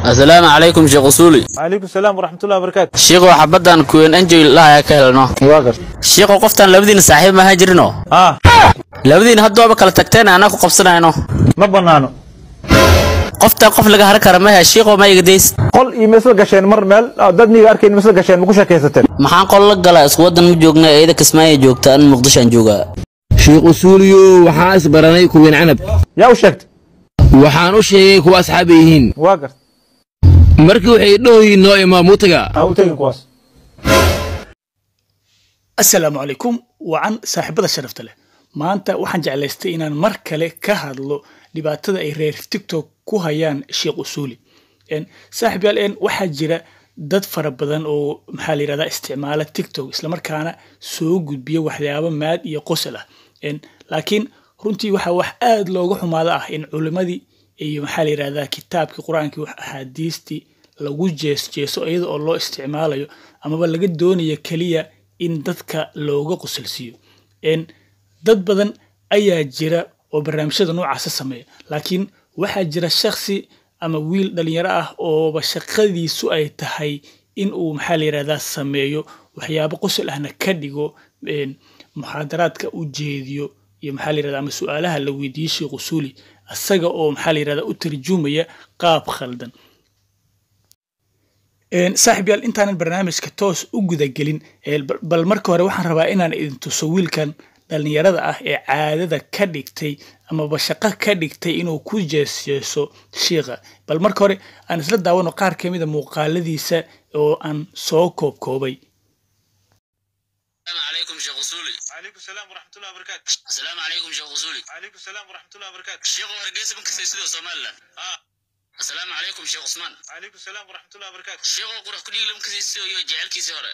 asalaamu calaykum sheekh usuuli calaykum salaam waraxmatullahi wabarakaatu shiiqow xabaddan kuwen enjoy lahaa ka helno waa garta shiiqow qoftaan labadiina saaxiib maaha jirino ah labadiina haddoaba kala tagteen anaa ku qabsanayno ma bannaano qoftaan qof laga har kara mahe shiiqow ma iga days qol iyo ma isla gasheen mar meel ah, dad niga arkayn ma isla gasheen ma ku sheekaysateen maxaan qol la galaa isku waddan ma joogna eeda kismaayo joogta an muqdishoan joogaa sheekh usuuliyo waxaa isbaranay kuween canab yaa u sheegtay waxaan u sheegay kuwa asxaab ay yihiin waa garta markii waxay dhohoyiin noo imaa muutaga ha u tegin kuwaas asalaamu calaykum wacan saaxiibada sharafta leh maanta waxaan jeclaystay inaan mar kale ka hadlo dhibaatada ay reer tiktok ku hayaan sheekh usuuli En, saaxiib yaal en waxaa jira dad fara badan oo maxaa la yirahdaa isticmaala tiktok islamarkaana soo gudbiya waxyaabo maad iyo qosol ah En, laakiin runtii waxaa wax aad looga xumaada ah in culimadii iyo maxaa la yirahdaa kitaabkii qur-aankii wax axaadiistii lagu jees jeeso iyada oo loo isticmaalayo amaba laga doonayo keliya in dadka looga qosolsiiyo En, dad badan ayaa jira oo barnaamijyada noocaasa sameeya laakiin waxaa jira shaksi ama wiil dhalinyaro ah ooba shaqadiisu ay tahay in uu maxaa la yirahdaa sameeyo waxyaabo qosol ahna ka dhigo en, muxaadaraadka u jeediyo iyo maxaa la yirahdaa ama su-aalaha la weydiiyey sheekh usuuli asaga oo maxaa la yirahdaa u tarjumaya qaab khaldan En, saaxiib yaal intaanan barnaamijka toos u gudagelin ee bal- bal marka hore waxaan rabaa inaan idin tuso wiilkan dhalinyarada ah ee caadada ka dhigtay amaba shaqo ka dhigtay inuu ku jeesjeeso shiiqa bal marka hore aan isla daawano qaar ka mida muuqaaladiisa oo aan soo koobkoobay asalaamu calaykum sheekh usuuli calaykum salaam waraxmatullahi wabarakaatu asalaamu calaykum sheekh usuuli calaykum salaam waraxmatullahi wabarakaatu shiiqow hargeysa ma kasay sidoo somalilan asalaamu calaykum sheekh usmaan calaykum salaam waraxmatullahi wabarakaatu shiiqow qurux kudhiig lama kasay sidoo iyo jecelkiisii hore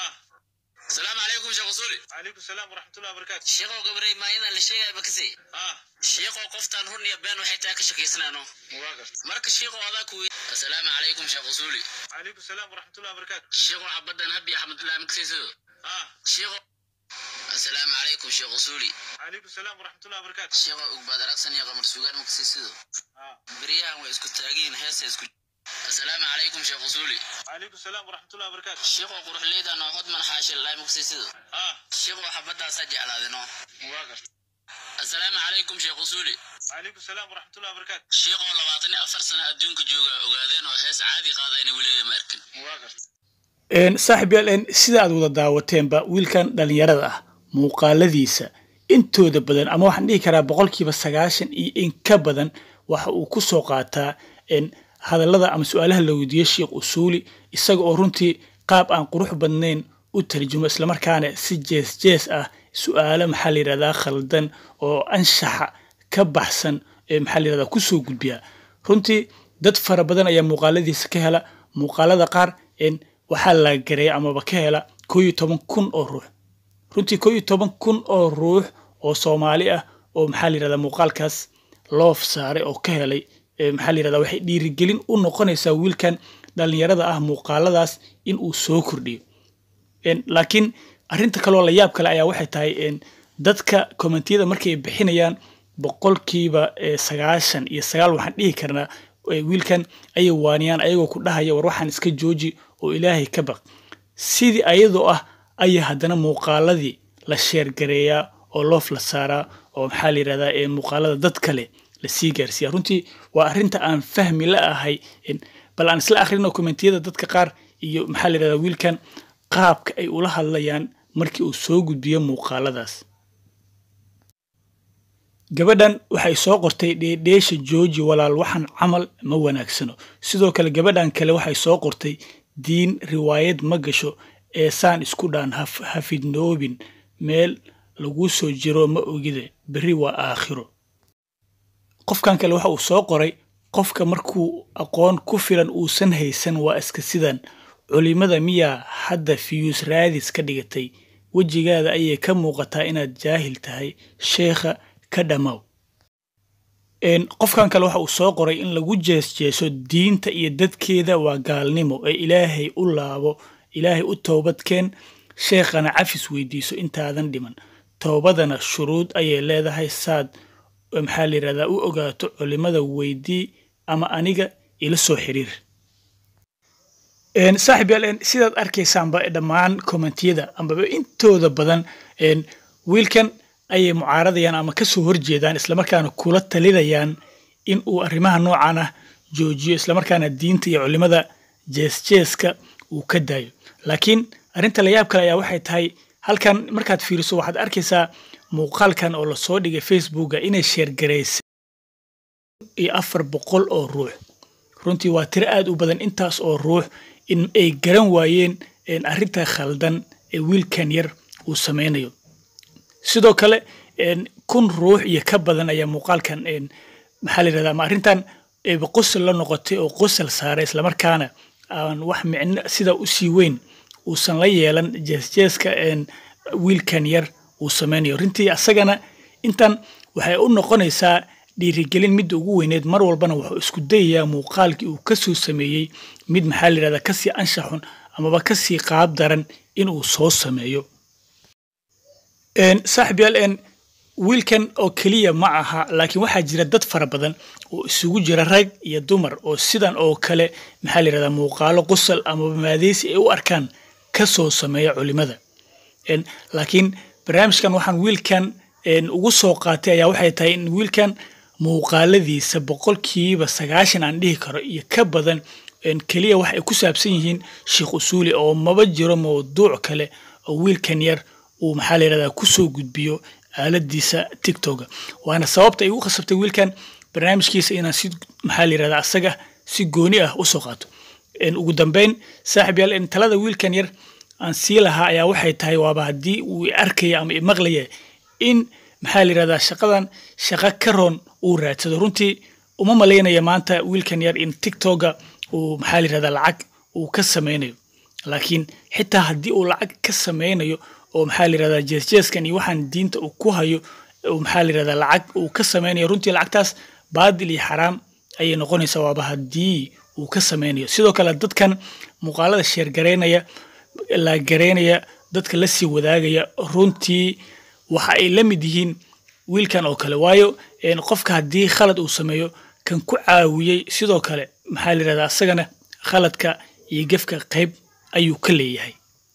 asalaamu calaykum sheekh usuuli calaykum salaam waraxmatullahi wabarakaatu shiiqow gabarey maa inaan la sheegaya ma kasay shiiqow qoftaan run iyo been waxay tahay ka shakiysanaano waa garta marka shiiqow adaa ku asalaamu calaykum sheekh usuuli calaykum salaam waraxmatullahi wabarakaatu shiiqow xabaddan habi axmedullah ma kasay sidoo shiiqow asalaamu calaykum sheekh usuuli calaykum salaam waraxmatullahi wabarakaatu shiiqow ugbaad aragsan iyo qamar sugaan ma kasay sidoo beryahan way isku taagiin heesa isku asalaamu calaykum sheekh usuuli calaykum salaam waraxmatullahi wabarakaatu shiiqow quruxleyda noo hodman xaashil laay ma kasay sidoo shiiqow xabadaasaa jeclaadino waa garta asalaamu calaykum sheekh usuuli calaykum salaam waraxmatullahi wabarakaatu shiiqow labaatan iyo afar sano adduunka jooga ogaadeen oo hees caadi qaadayna weligay ma arkin waa garta En, saaxiib yaal en, sida aad wada daawateenba wiilkan dhalinyarada ah muuqaaladiisa intooda badan ama waxaan dhihi karaa boqolkiiba sagaashan iyo in ka badan waxa uu ku soo qaataa en, hadallada ama su-aalaha la weydiiyo sheekh usuuli isaga oo runtii qaab aan qurux badnayn u tarjumo islamarkaana si jees jees ah su-aalo maxaa la yirahdaa khaldan oo anshaxa ka baxsan ee maxaa la yirahdaa kusoo gudbiya runtii dad fara badan ayaa muuqaaladiisa ka hela muuqaalada qaar en, waxaa la gareeya amaba ka hela koo iyo toban kun oo ruux runtii koo iyo toban kun oo ruux oo soomaali ah oo maxaa la yirahdaa muuqaalkaas loof saaray oo ka helay ee maxaa la yirahdaa waxay dhiirigelin u noqonaysaa wiilkan dhalinyarada ah muuqaaladaas in uu soo kordhiyo En, laakiin arrinta kaloo la yaab kale ayaa waxay tahay en, dadka kommentiyada markay bixinayaan boqolkiiba eh, sagaashan iyo sagaal waxaan dhihi karnaa eh, wiilkan ayay waaniyaan ayagoo ku dhahaya war waxaan iska jooji oo ilaahay ka baq sidii ayadoo ah ayaa haddana muuqaaladii la sheergareeyaa oo loof la saaraa oo maxaa la yirahdaa ee muuqaalada dad kale lasii gaarsiiya runtii waa arrinta aan fahmi la ahay En, bal aan isla akhrino kommentiyada dadka qaar iyo maxaa la yirahdaa wiilkan qaabka ay ula hadlayaan markii uu soo gudbiyo muuqaaladaas gabadhan waxay soo qortay dheedheesha jooji walaal waxaan camal ma wanaagsano sidoo kale gabadhan kale waxay soo qortay diin riwaayad ma gasho ee saan isku dhaan haf- hafidnoobin meel lagu soo jiro ma ogide berri waa aakhiro qofkan kale waxa uu soo qoray qofka markuu aqoon ku filan uusan haysan waa iska sidan culimada miyaa hadda fiyuus raadis ka dhigatay wejigaada ayay ka muuqataa inaad jaahil tahay sheekha ka dhammaaw En, qofkan kale waxa uu soo qoray in lagu jeesjeeso diinta iyo dadkeeda waa gaalnimo ee ilaahay u laabo ilaahay u toobadkeen sheekhana cafis weydiiso intaadan dhiman toobadana shuruud ayay leedahay saad maxaa la yirahdaa u ogaato culimada weydii ama aniga ila soo xiriir saaxib yaal sidaad arkaysaanba dhammaan kommentiyada ambaba intooda badan wiilkan ayay mucaaradayaan ama kasoo horjeedaan islamarkaana kula talinayaan in uu arrimaha noocan ah joojiyo islamarkaana diinta iyo culimada jeesjeeska uu ka daayo laakiin arrinta layaab kale ayaa waxay tahay halkan markaad fiiriso waxaad arkaysaa muuqaalkan oo lasoo dhigay facebooka inay sheergaraysay iyo afar boqol oo ruux runtii waa tiro aad u badan intaas oo ruux in ay garan waayeen arrinta khaldan ee wiilkan yar uu samaynayo sidoo kale kun ruux iyo ka badan ayaa muuqaalkan maxaa la yirahdaa ama arrintan qosol la noqotay oo qosol saaray islamarkaana aan wax micno sida u sii weyn uusan la yeelan jeesjeeska wiilkan yar uu samaynayo runtii asagana intan waxay u noqonaysaa dhiirigelin midda ugu weyneed mar walbana wuxuu isku dayayaa muuqaalkii uu kasoo sameeyey mid maxaa la yirahdaa kasii anshaxun amaba kasii qaab daran inuu soo sameeyo saaxib yaal wiilkan oo keliya ma aha laakiin waxaa jira dad fara badan oo isugu jira rag iyo dumar oo sidan oo kale maxaa la yirahdaa muuqaalo qosol amaba maadeysi ay u arkaan kasoo sameeya culimada laakiin barnaamijkan waxaan wiilkan ugu soo qaatay ayaa waxay tahay in wiilkan muuqaaladiisa boqolkiiba sagaashan aan dhihi karo iyo ka badan keliya wax ay ku saabsan yihiin sheekh usuuli oo maba jiro mawduuc kale oo wiilkan yar uu maxaa la yirahdaa kusoo gudbiyo aaladiisa tiktoka waana sababta ay ugu khasabtay wiilkan barnaamijkiisa inaan si maxaa la yirahdaa asaga si gooni ah usoo qaato ugu dambeyn saaxib yaal talada wiilkan yar aan sii lahaa ayaa waxay tahay waaba haddii uu arkaya ama imaqlaya in maxaa la yirahdaa shaqadan shaqo ka roon uu raadsado runtii uma malaynaya maanta wiilkan yar in tiktoka uu maxaa la yirahdaa lacag uu ka samaynayo laakiin xitaa haddii uu lacag ka samaynayo oo maxaa la yirahdaa jeesjeeskan iyo waxaan diinta uu ku hayo maxaa la yirahdaa lacag uu ka samaynayo runtii lacagtaas baadil iyo xaraam ayay noqonaysaa waaba haddii uu ka samaynayo sidoo kale dadkan muuqaalada sheergaraynaya la garaynaya dadka la sii wadaagaya runtii waxa ay la mid yihiin wiilkan oo kale waayo qofka haddii khalad uu sameeyo kan ku caawiyey sidoo kale maxaa la yirahdaa asagana khaladka iyo gefka qayb ayuu ka leeyahay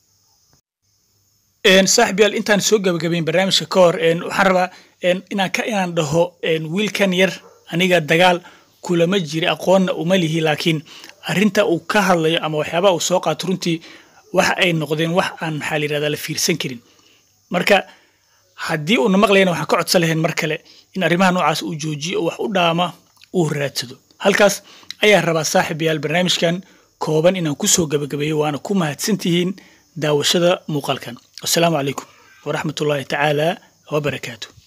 saaxib yaal intaan soo gabagabayn barnaamijka ka hor waxaan rabaa inaan ka inaan dhaho wiilkan yar aniga dagaal kulama jiri aqoonna uma lihi laakiin arrinta uu ka hadlayo ama waxyaabaha uu soo qaato runtii waxa ay noqdeen wax aan maxaa la yirahdaa la fiirsan karin marka haddii uuna maqlayana waxaan ka codsan lahayn mar kale in arrimaha noocaas uu joojiyo oo wax u dhaama uu raadsado halkaas ayaa rabaa saaxib yaal barnaamijkan kooban inaan kusoo gabagabeeyo waana ku mahadsantihiin daawashada muuqaalkan wasalaamu calaykum waraxmatullaahi tacaala wabarakaatu